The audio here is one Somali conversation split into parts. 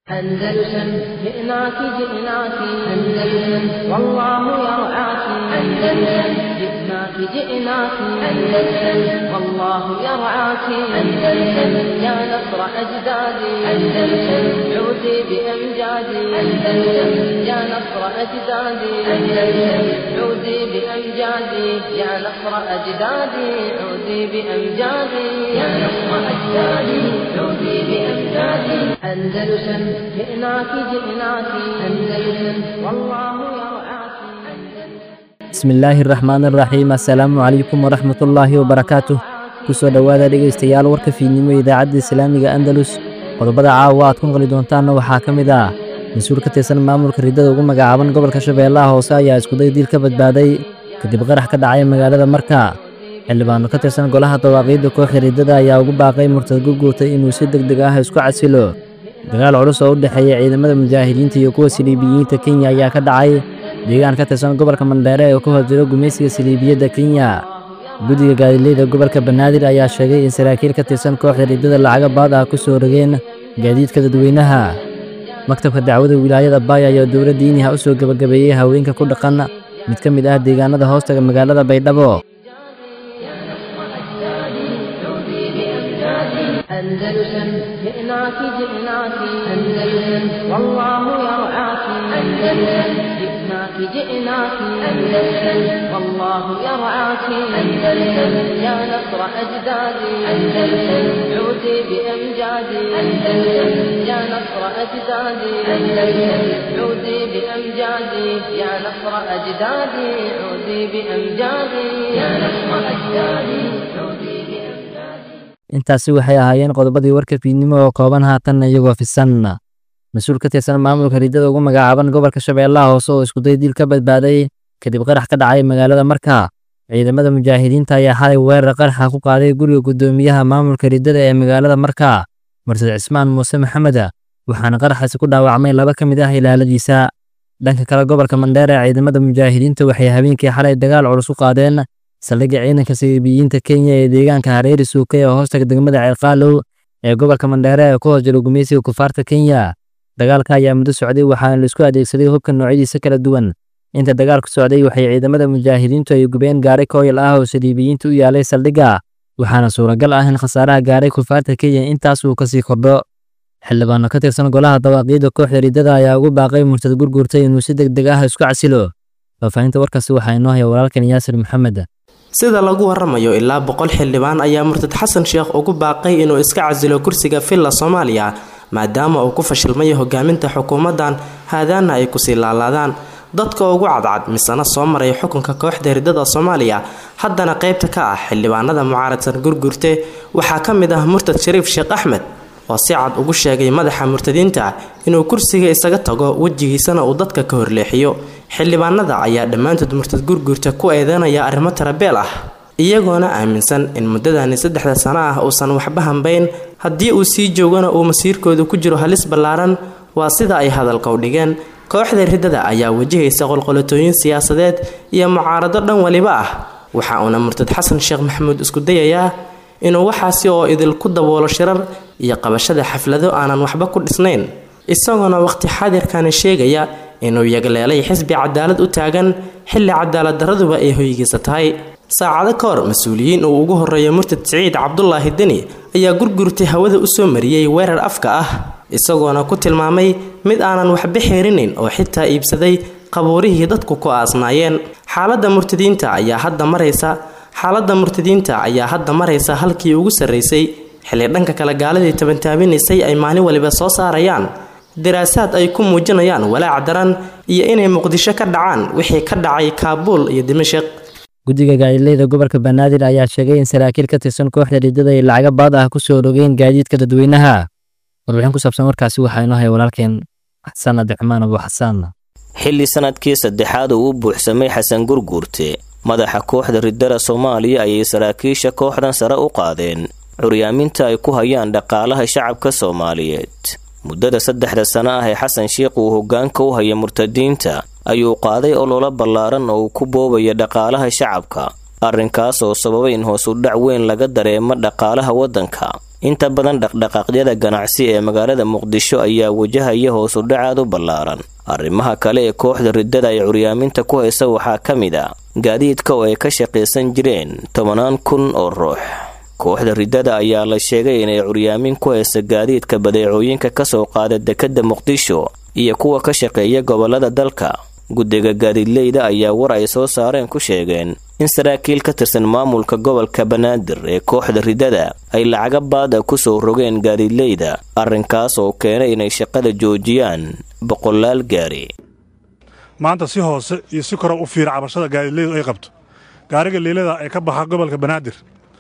أندلسن جئناك جئناك أندلسن والله يرعاك أندلسن جئناك جئناك أندلسن والله يرعاك أندلسن يا نصر أجدادي أندلسن عودي بأمجادي أندلسن يا نصر أجدادي أندلسن عودي بأمجادي يا نصر أجدادي عودي بأمجادي يا نصر أجدادي عودي بأمجادي أندلسن جئناك جئناك أندلسن والله يرعاك bismi illaahi araxmaan araxiim assalaamu calaykum waraxmatullaahi wabarakaatuh kusoo dhowaada dhegaystayaal warka fiidnimo ee idaacadda islaamiga andalus qodobada caawa aad ku maqli doontaanna waxaa ka mid ah mas-uul ka tirsan maamulka riddada ugu magacaaban gobolka shabeellaha hoose ayaa iskuday diil ka badbaaday kadib qarax ka dhacay magaalada marka xildhibaano ka tirsan golaha dawaaqiidda kooxda riddada ayaa ugu baaqay murtad gurguurtay inuu si deg deg ah isku casilo dagaal culus oo u dhexeeya ciidamada mujaahidiinta iyo kuwa siliibiyiinta kenya ayaa ka dhacay deegaan ka tirsan gobolka mandheere oo ka horjiro gumaysiga siliibiyadda kenya guddiga gaadiidleyda gobolka banaadir ayaa sheegay in saraakiil ka tirsan kooxda riddada lacaga baad ah ku soo rogeen gaadiidka dadweynaha maktabka dacwada wilaayada baay ayaa dowladda diiniha u soo gebagabeeyey haweenka ku dhaqan mid ka mid ah deegaanada hoostaga magaalada baydhabo أندلسن جئناك جئناك أندلسن والله يرعاك أندلسن جئناك جئناك أندلسن والله يرعاك أندلسن يا نصر أجدادي أندلسن عودي بأمجادي أندلسن يا نصر أجدادي أندلسن عودي بأمجادي يا نصر أجدادي عودي بأمجادي يا نصر أجدادي عودي بأمجادي intaasi waxay ahaayeen qodobadii warka fiidnimo oo kooban haatanna iyagoo fisan mas-uul ka tirsan maamulka riddada ugu magacaaban gobolka shabeellaha hoose oo iskuday diil ka badbaaday kadib qarax ka dhacay magaalada marka ciidamada mujaahidiinta ayaa xalay weerar qaraxa ku qaaday guriga guddoomiyaha maamulka riddada ee magaalada marka mursad cismaan muuse maxamed waxaana qaraxaasi ku dhaawacmay laba ka mid ah ilaaladiisa dhanka kale gobolka mandheere ciidamada mujaahidiinta waxay habeenkii xalay dagaal culus u qaadeen saldhigga ciidanka siliibiyiinta kenya ee deegaanka hareeri suuka ee hoostaga degmada ceelqaalow ee gobolka mandheere ee ku hoos jiro gumaysiga kufaarta kenya dagaalka ayaa muddo socday waxaana laisku adeegsaday hubka noocyadiisa kala duwan inta dagaalku socday waxay ciidamada mujaahidiintu ay gubeen gaaray kooyal ah oo siliibiyiinta u yaalay saldhigga waxaana suuragal ah in khasaaraha gaaray kufaarta kenya intaas uu kasii kordho xildhibaano ka tirsan golaha dawaaqiidda kooxda riddada ayaa ugu baaqay murtad gurgurtay inuu si deg deg ah isku casilo faafahinta warkaasi waxaa inoo haya walaalkan yaasir maxamed sida lagu waramayo ilaa boqol xildhibaan ayaa murtad xasan sheekh ugu baaqay inuu iska casilo kursiga villa soomaaliya maadaama uu ku fashilmay hogaaminta xukuumaddan haadaana ay kusii laalaadaan dadka ugu cadcad misana soo maray xukunka kooxda riddada soomaaliya haddana qaybta ka ah xildhibaanada mucaaradsan gurgurte waxaa ka mid ah murtad shariif sheekh axmed oo si cad ugu sheegay madaxa murtadiinta inuu kursiga isaga tago wejigiisana uu dadka ka horleexiyo xildhibaanada ayaa dhammaantood murtad gurgurta ku eedeynaya arrimo tarabeel ah iyagoona aaminsan in muddadani saddexda sano ah uusan waxba hambayn haddii uu sii joogana uu masiirkooda ku jiro halis ballaaran waa sida ay hadalka u dhigeen kooxda riddada ayaa wajahaysa qolqolatooyin siyaasadeed iyo mucaarado dhan waliba ah waxa uuna murtad xasan sheekh maxamuud isku dayayaa inuu waxaasi oo idinku daboolo shirar iyo qabashada xaflado aanan waxba ku dhisnayn isagoona waqti xaadirkani sheegaya inuu yagleelay xisbi cadaalad u taagan xilli cadaalad daraduba ay hoygiisa tahay saacado ka hor mas-uuliyiin uu ugu horeeyo murtad siciid cabdulaahi deni ayaa gurgurtay hawada u soo mariyey weerar afka ah isagoona ku tilmaamay mid aanan waxba xeerinayn oo xitaa iibsaday qabuurihii dadku ku aasnaayeen xaaladda murtadiinta ayaa hadda maraysa xaaladda murtadiinta ayaa hadda maraysa halkii ugu sarraysay xilli dhanka kale gaaladii tabantaabinaysay ay maalin waliba soo saarayaan daraasaad ay ku muujinayaan walaac daran iyo inay muqdisho ka dhacaan wixii ka dhacay kaabuul iyo dimashik guddiga gaadiidleyda gobolka banaadir ayaa sheegay in saraakiil ka tirsan kooxda riddada ay lacaga baad ah ku soo rogeen gaadiidka dadweynaha warbixin ku saabsan warkaasi waxaa inoo haya walaalkeen xasan abdiraxmaan abu xasaan xilli sanadkii saddexaad uu u buuxsamay xasan gurguurte madaxa kooxda riddada soomaaliya ayay saraakiisha kooxdan sare u qaadeen curyaaminta ay ku hayaan dhaqaalaha shacabka soomaaliyeed muddada saddexda sano ah ee xasan sheikh uu hoggaanka u haya murtadiinta ayuu qaaday ololo ballaaran oo uu ku boobaya dhaqaalaha shacabka arrinkaas oo sababay in hoos u dhac weyn laga dareemo dhaqaalaha waddanka inta badan dhaqdhaqaaqyada ganacsi ee magaalada muqdisho ayaa wajahaya hoos udhacaad u ballaaran arrimaha kale ee kooxda riddada ay curyaaminta ku haysa waxaa ka mid a gaadiidka oo ay ka shaqaysan jireen tobanaan kun oo ruux kooxda riddada ayaa la sheegay inay curyaamin ku haysa gaadiidka badeecooyinka kasoo qaada dekedda muqdisho iyo kuwa ka shaqeeya gobolada dalka guddiga gaadiidleyda ayaa war ay soo saareen ku sheegeen in saraakiil ka tirsan maamulka gobolka banaadir ee kooxda riddada ay lacaga baada kusoo rogeen gaadiidleyda arrinkaas oo keenay inay shaqada joojiyaan boqolaal gaari maanta si hoose iyo si kora u fiira cabashada gaadiidleydu ay qabto gaariga liilada ee ka baxa gobolka banaadir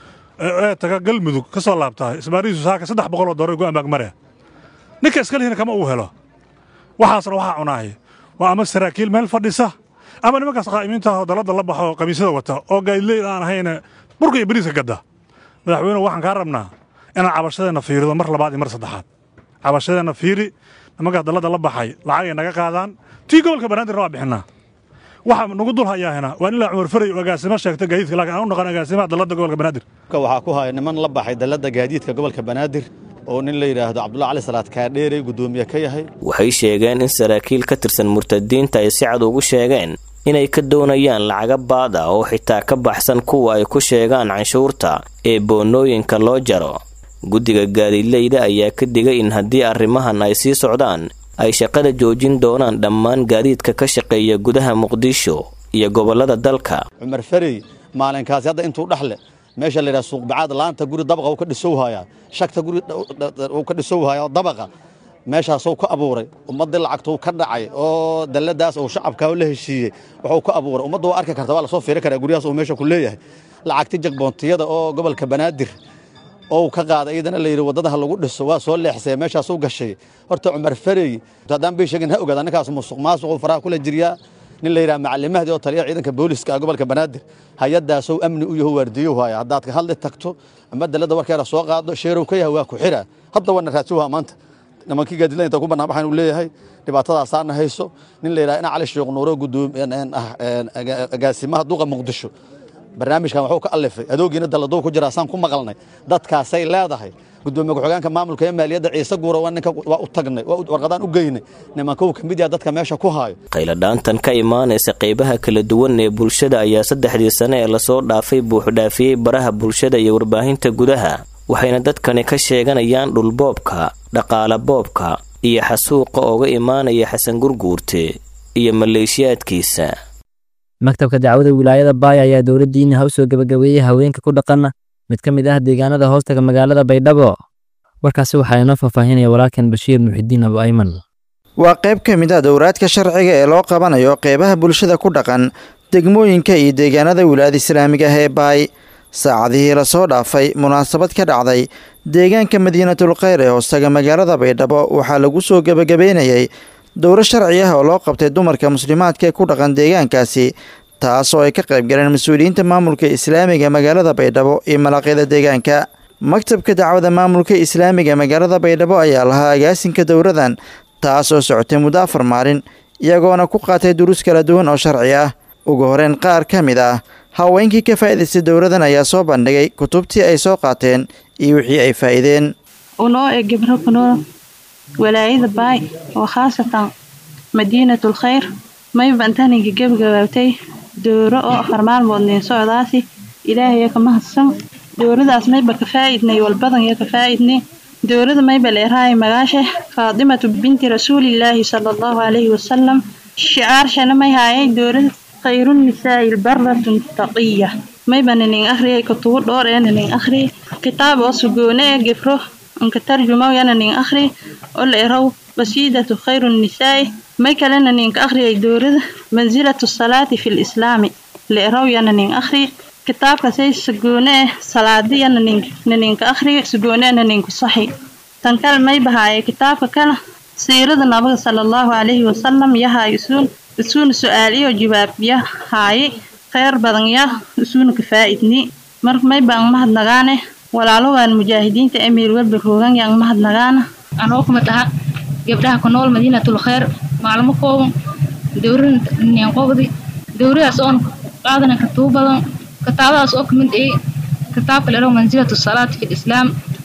ee taga galmudug ka soo laabtahay isbaarihiisu saaka saddex boqol oo doolar go-aan baagmare ninka iskalihina kama uu helo waxaasna waxaa cunaaya waa ama saraakiil meel fadhisa ama nimankaas qaa'imiintaah dalladda la baxo oo qamiisyada wata oo gaadiidleyda aan ahayna burka iyo bariiska gadda madaxweynuhu waxaan kaa rabnaa inaan cabashadeenna fiirido mar labaad iyo mar saddexaad cabashadeenna fiiri nimankaas dalladda la baxay lacagay naga qaadaan tii gobolka banaadirna waa bixinaa waxa nagu dul hayaahina waa in ilaa cumar faray oo agaasimo sheegta gaadiidka laakiin aan u naqan agaasimaha dalladda gobolka banaadir waxaa ku haya niman la baxay dalladda gaadiidka gobolka banaadir oo nin la yidhaahdo cabdulla cali salaad kaadheerey guddoomiye ka yahay waxay sheegeen in saraakiil ka tirsan murtadiinta ay si cad ugu sheegeen inay ka doonayaan lacaga baad ah oo xitaa ka baxsan kuwa ay ku sheegaan canshuurta ee boonooyinka loo jaro guddiga gaadiidleyda ayaa ka digay in haddii arrimahan ay sii socdaan ay shaqada joojin doonaan dhammaan gaadiidka ka shaqeeya gudaha muqdisho iyo gobollada dalka cumar farey maalinkaasi hadda intuu dhexle meesha la yidhaha suuqbacaad laanta guri dabaqa uu ka dhisowhayaa shagta guri uu ka dhisowhayaa dabaqa meeshaasuu ka abuuray ummaddii lacagtuu ka dhacay oo dalladaas uu shacabkaa la heshiiyey wuxuu ka abuuray ummadda waa arki karta waa lasoo fiiri karaa guryahaas uu meesha ku leeyahay lacagti jagboontiyada oo gobolka banaadir oo ka qaaday iyadana la yidhi waddada ha lagu dhiso waa soo leexsaya meeshaasuu gashay horta cumar farey haddaan bay sheegin ha ogaada ninkaas musuq maasuquu faraha kula jiryaa nin la yidhaha macalimahdii oo taliya ciidanka booliska ah gobolka banaadir hay-addaasou amni u yaho waardiyow haya haddaad ka hadli tagto ama dalladda warkeeda soo qaado sheerow ka yahay waa ku xira hadda waana raadsuha maanta nimankii gaadiidla inta ku bannaan baxayn uu leeyahay dhibaatadaasaana hayso nin la yidhaha ina cali sheekh nuuro guddoom agaasimaha duqa muqdisho barnaamijkan wuxuu ka alifay adoogiina dalladuu ku jiraa saan ku maqalnay dadkaasay leedahay gudoomiye ku-xigeenka maamulka ee maaliyadda ciise guura waa ninka waa u tagnay waa warqadaan u geynay nimanka uu ka mid yaha dadka meesha ku haayo qayladhaantan ka imaanaysa qaybaha kala duwan ee bulshada ayaa saddexdii sane ee lasoo dhaafay buuxdhaafiyey baraha bulshada iyo warbaahinta gudaha waxayna dadkani ka sheeganayaan dhulboobka dhaqaala boobka iyo xasuuqa ooga imaanaya xasan gurguurte iyo maleeshiyaadkiisa maktabka dacwada wilaayada baaya ayaa dowladdiina ha u soo gebagabeeyey haweenka ku dhaqan mid ka mid ah deegaanada hoostaga magaalada baydhabo warkaasi waxaa inoo faahfaahinaya walaalkan bashiir muxidiin abu ayman waa qayb ka mid ah dowraadka sharciga ee loo qabanayo qeybaha bulshada ku dhaqan degmooyinka iyo deegaanada wilaayada islaamiga ah ee baay saacadihii lasoo dhaafay munaasabad ka dhacday deegaanka madiinatul kheyr ee hoostaga magaalada baydhabo waxaa lagu soo gebagabeynayay dowro sharci ah oo loo qabtay dumarka muslimaadka ee ku dhaqan deegaankaasi taas oo ay ka qayb galeen mas-uuliyiinta maamulka islaamiga magaalada baydhabo iyo malaaqyada deegaanka maktabka dacwada maamulka islaamiga magaalada baydhabo ayaa lahaa agaasinka dowradan taas oo socotay muddo afar maalin iyagoona ku qaatay duruus kala duwan oo sharci ah ugu horeyn qaar ka mid ah haweenkii ka faa'idaystay dowradan ayaa soo bandhigay kutubtii ay soo qaateen iyo wixii ay faa'iideen unoo ee gabro kunool walaayada baay oo khaasatan madiinatul khayr mayba intaniga gebagabaabtay dooro oo afar maalmood niin socdaasi ilaahaya ka mahadsan dooradaas mayba ka faa'idnay walbadan iyo ka faa'idnay doorada mayba leerahay magaashe faatimatu binti rasuulillaahi sala allahu calayhi wasalam shicaarshana may haayay doorada khayrun nisaa'i lbaratun taqiya mayba nanin akhriyay kutubo dhoor ee nanin akhriyay kitaab oo sugoone ee gefro anka tarjumawyana nin akhri oo la eraw qasiidatu khayru nisaa'i may kalena ninka akhriyay doorada mansilatu salaati fi lislaami la eraw yana nin akhri kitaabkasay sugoone eh salaadiyana naninka akhri sugoonena ninku saxi tan kale may bahaaye kitaabka kale siirada nabiga sala allahu calayhi wasalam yahay isuun isuuna su-aaliyo jawaabya haaye kheyr badan ya isuuna ka faa'idni marka may baan mahadnagaane walaalogaan mujaahidiinta emiir welba roogan yaan mahadnagaana anoo kumid aha gabdhaha ku nool madiinatul kheyr maalmo kooban dowrada ninqobdi dowradaas oon qaadanay katuub badan kitaabadaas oo kamid ay kitaabka lero mansilatu salaati fi lislaam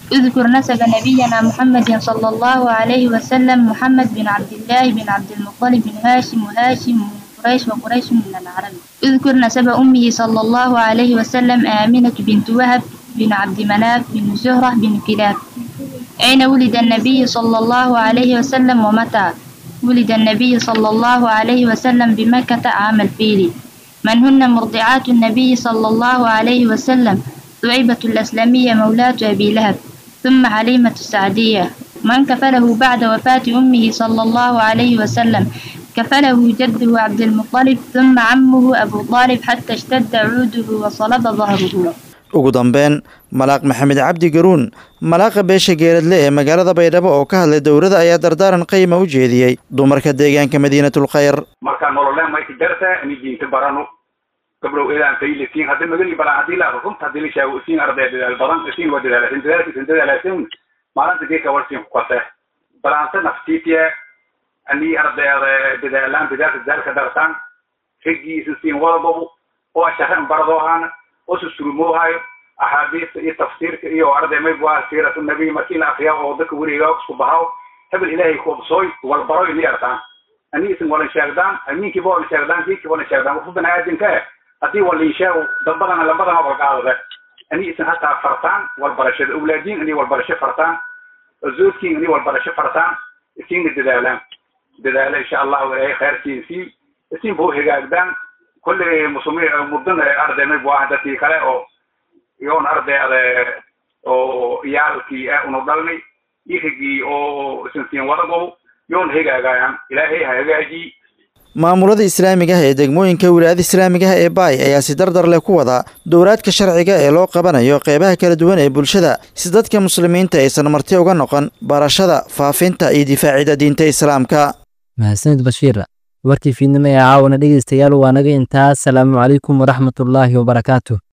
اذكر نسب نبينا محمد صلى الله عليه وسلم محمد بن عبد الله بن عبد المطلب بن هاشم وهاشم من قريش وقريش من العرب اذكر نسب أمه صلى الله عليه وسلم آمنة بنت وهب بن عبد مناف بن زهرة بن كلاب أين ولد النبي صلى الله عليه وسلم ومتى ولد النبي صلى الله عليه وسلم بمكة عام الفيل من هن مرضعات النبي صلى الله عليه وسلم ثعيبة الأسلمية مولاة أبي لهب ثم حليمة السعدية من كفله بعد وفاة أمه صلى الله عليه وسلم كفله جده عبد المطلب ثم عمه أبو طالب حتى اشتد عوده وصلب ظهره ugu dambeyn malaaq maxamed cabdi garuun malaaqa beesha geeradle ee magaalada baydhabo oo ka hadlay dowladda ayaa dardaaran qiima u jeediyey dumarka deegaanka madiinatul khayr marka nolole mayka jarta ini diinta barano gabdhow eedaan faylisiin hadda magani balan hadii la runta hadii la sheego isiin arday dadaal badan isiin waa dadaalasin dadaalkiisin dadaalasin maalinta geeka warsiin ku kase balaanse naftiitiye ani ardayda dadaalaan dadaalka dadaalka dartaan riggii isin siin wadabobu oo sharan barado ahaan oo susurumoohayo axaadiista iyo tafsiirka iyo arday maybu ah siiratu nabiy markii la akriyaa oo dadka weriga isku bahaw hebel ilaahay kuobsooy walbaroy ni artaan ani isin walan sheegdaan amiinkiiba walan sheegdaan diinkiiba walan sheegdaan wuxuu banaadinka eh haddii walin sheego dad badan labadana walqaadade ani isin hataa fartaan walbarashada awlaadiin ani walbarasho fartaan zoodkiin ani walbarasho fartaan isiinna dadaalaan dadaala insha allahu ilaahay khayrkiin sii isin buu hagaagdaan kulli muslimiin mudan arday maybu ah dadkii kale oo iyoon ardayda oo iyaalkii ah unu dhalnay irigii oo isin siin wadagow yoon hagaagayaan ilaahay ha hagaajiy maamulada islaamiga ah ee degmooyinka wilaayada islaamiga ah ee baay ayaa si dardar leh ku wada dowraadka sharciga ee loo qabanayo qeybaha kala duwan ee bulshada si dadka muslimiinta aysan marti uga noqon barashada faafinta iyo difaacida diinta islaamka mahadsanid bashiir warkii fiidnimo ee caawana dhegeystayaal waa naga intaas salaamu calaykum waraxmatullaahi wabarakaatu